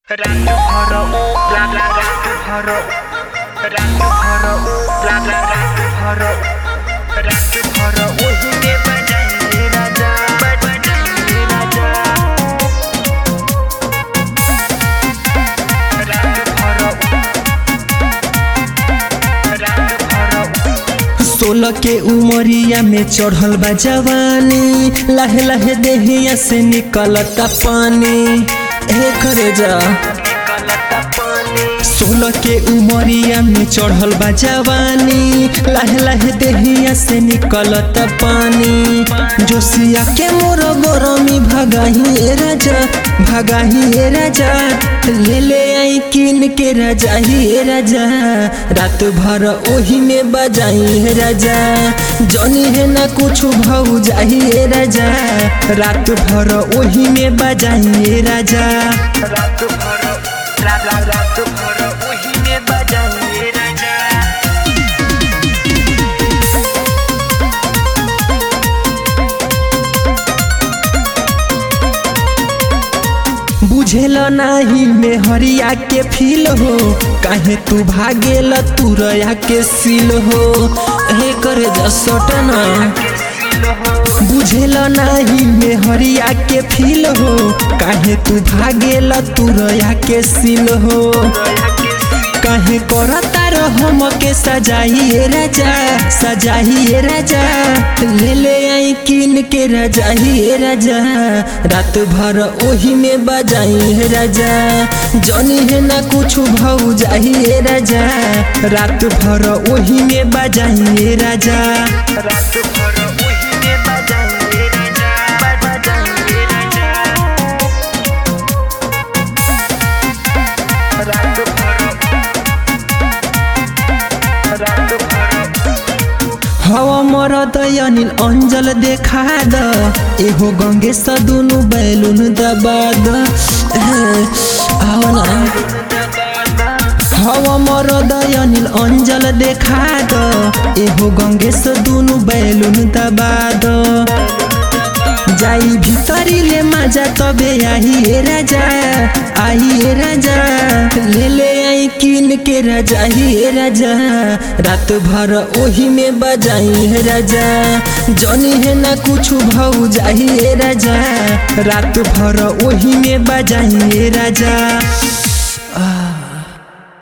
Randu horo, bla bla randu horo. Randu horo, bla bla randu horo. Randu horo, उसने बजाई राजा, बजाई राजा। Randu horo, randu horo. सोलह के उमरिया में चढ़ल बा जवानी लहे लहे देहिया से निकलता पानी ए करे जा निकलता पानी सोलह के उमरिया में चढ़ल बा जवानी लहे लहे देहिया से निकलता पानी जोशिया के मोर गरमी भगाही ए राजा भगाही ए राजा ले ले आई किन के राजा ही ए राजा रात भर ओही में बजाई हे राजा जनी है ना कुछ भाऊ जाही ए राजा रात भर ओही में बजाई हे राजा रात भर रा रा रात भर वही में बजाई राजा बुझेल नाही में हरिया के फील हो काहे तू भागेल तू रया के सील हो हे करे जसटना बुझेल नाही में हरिया के फील हो काहे तू भागेल तू रया के सील हो काहे करता हम के सजाइए राजा सजाइए राजा ले ले आई किन के रजाइए राजा रात भर ओही में बजाई राजा जनी है ना कुछ भाऊ जाइए राजा रात भर ओही में बजाइए राजा रात भर वही में बजाई राजा बजाई राजा रात भर रात भर हवा मर अनिल अंजल देखा द एहो गंगे दुनु बैलुन दबा द आओ ना हवा मर अनिल अंजल देखा द एहो गंगे दुनु बैलुन दबा द जाई भितरी ले मजा तबे आई ए राजा आई ए राजा ले ले आई किन के राजा ही ए राजा रात भर ओही में बजाई है राजा जनी है ना कुछ भाऊ जाही ए राजा रात भर ओही में बजाई ए राजा